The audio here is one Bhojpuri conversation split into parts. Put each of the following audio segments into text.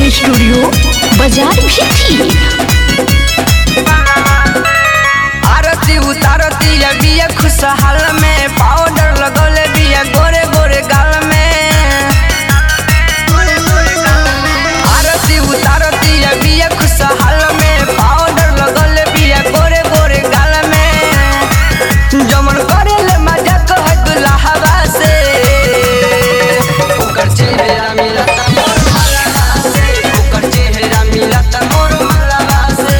रिकॉर्डिंग स्टूडियो बाजार भी थी आरती उतारती या बिया खुशहाल में पाउडर लगौले बिया गोरे गोरे गाल में आरती उतारती या बिया खुशहाल में पाउडर लगौले बिया गोरे गोरे गाल में जमन करेले मजा कह दुल्हवा से ओकर चेहरा मिलता मोर मलवा से ओकर चेहरा मिलता मोर मलवा से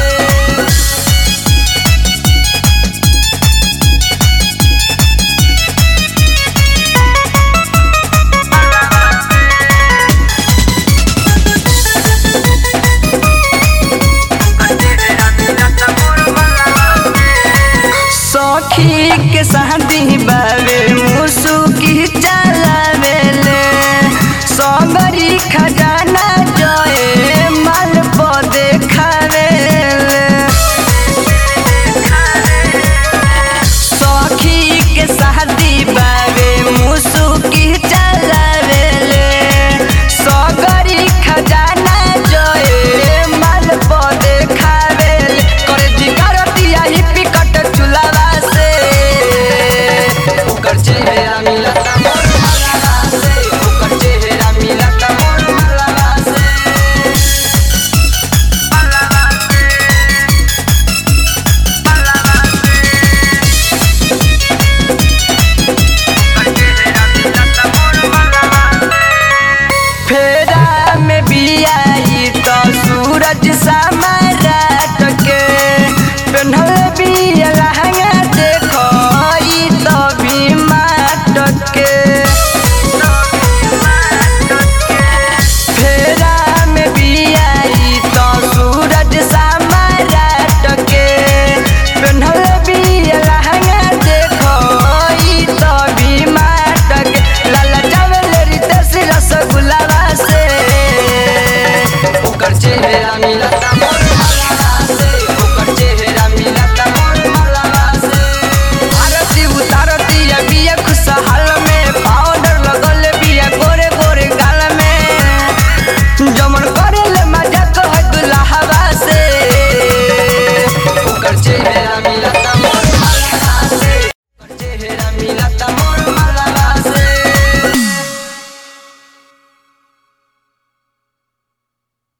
सखी के शादी बावे मुसु की चलावेले सबरी खजाना जोए माल पो देखावेले सखी के शादी बावे मुसु की चलावेले सबरी खजाना जोए माल पो देखावेले करे जिगरतिया ही पिकट चुलावा से ओकर चेहरा मिलता मोर मलवा से ओकर चेहरा मिलता मोर मलवा से फेरा में बियाई तो सूरज समारात के पेन्हल बिया लहंगा देखो ई तो भी माट के फेरा में बियाई तो सूरज समारात के पेन्हल बिया लहंगा देखो ई तो भी माट के लाला चावल रितेश रसगुल्ला से ओकर चेहरा मिलता मोर